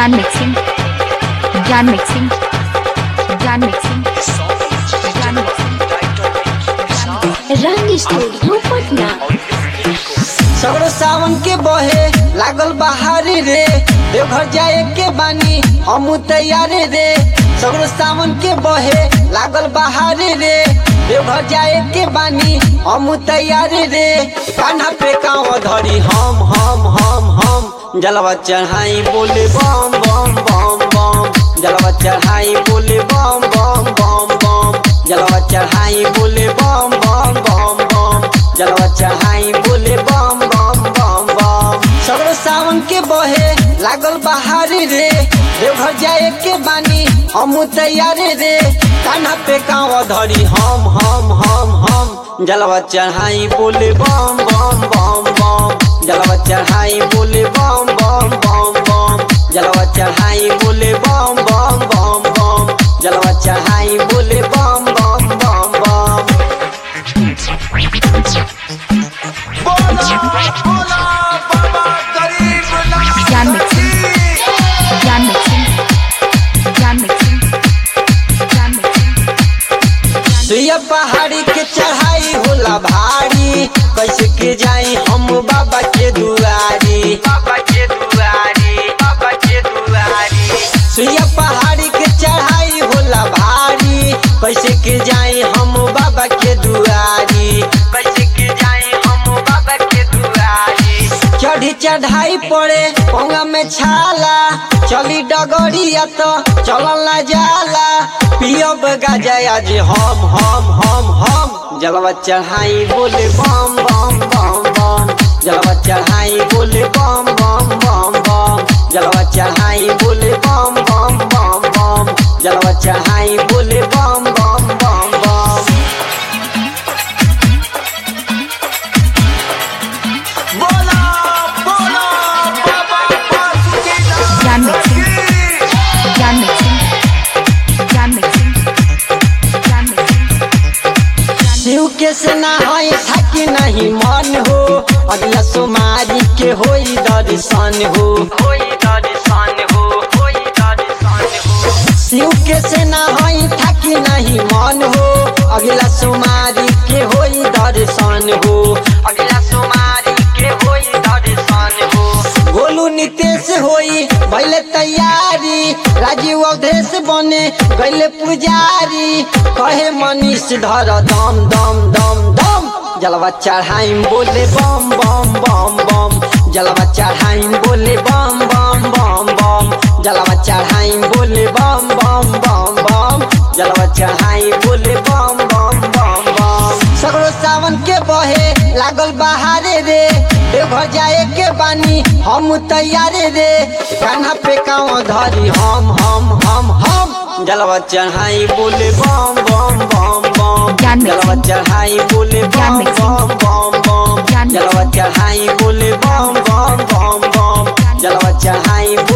ज्ञान मिक्सिंग ज्ञान मिक्सिंग ज्ञान मिक्सिंग ज्ञान मिक्सिंग रंग स्टूडियो पटना सगरो सावन के बहे लागल बहारी रे देवघर जाए के बानी हम तैयार रे सगरो सावन के बहे लागल बहारी रे देवघर जाए के बानी हम तैयार रे कान्हा पे कांव धरी हम हम हम हम जलवा चढ़ाई बोले बम बम बम बम जलवा चढ़ाई बोले बम बम बम बम जलवा चढ़ाई बोले बम बम बम बम जलवा चढ़ाई बोले बम बम बम बम सगरो सावन के बहे लागल बहारी रे देवघर जाए के बानी हम तैयार रे कान्हा पे कांव धरी हम हम हम हम जलवा चढ़ाई बोले बम बम बम बम जलवा चढ़ाई बोले बम बम बम बम जलवा चढ़ाई बोले बम बम बम बम जलवा चढ़ाई बोले बम बम बम बम ज्ञान मिक्सिंग ज्ञान मिक्सिंग ज्ञान मिक्सिंग ज्ञान मिक्सिंग सुइया पहाड़ी के चढ़ाई होला भारी कैसे के जाई हम बाबा के दुआरी बाबा के दुआरी बाबा के दुआरी सुइया पहाड़ी के चढ़ाई होला भारी कैसे के जाई हम बाबा के दुआरी कैसे के जाई हम बाबा के दुआरी चढ़ी चढ़ाई पड़े पोंगा में छाला चली डगरिया तो चलल ना जाला पियब गाजा आज हम हम हम हम जलवा चढ़ाई बोले बम बम बम बम जलवा चढ़ाई बोले बम बम बम बम जलवा चढ़ाई बोले बम बम बम बम जलवा चढ़ाई बोले बम बम बम बम ज्ञान मिक्सिंग ज्ञान मिक्सिंग ज्ञान मिक्सिंग ज्ञान मिक्सिंग शिव के सेना है थाकी नहीं मन हो अगला सोमारी के होई दर्शन हो होई दर्शन हो होई दर्शन हो शिव के सेना है थाकी नहीं मन हो अगला सोमारी के होई दर्शन हो अगला सोमारी के होई दर्शन हो गोलू नितेश होई भैले तैयारी राजीव अवधेश बने गैले पुजारी कहे मनीष धर दम दम दम दम जलवा चढ़ाई बोले बम बम बम बम जलवा चढ़ाई बोले बम बम बम बम जलवा चढ़ाई बोले बम बम बम बम जलवा चढ़ाई बोले बम बम बम बम सगरो सावन के बहे लागल बहारे रे देवघर जाए के बानी हम तैयार रे कान्हा पे कांव धरी हम हम हम हम जलवा चढ़ाई बोले बम बम बम बम ज्ञान जलवा मिक्सिंग। चढ़ाई बोले ज्ञान बम मिक्सिंग। बम बम बम ज्ञान जलवा चढ़ाई बोले बम बम बम बम जलवा चढ़ाई बोले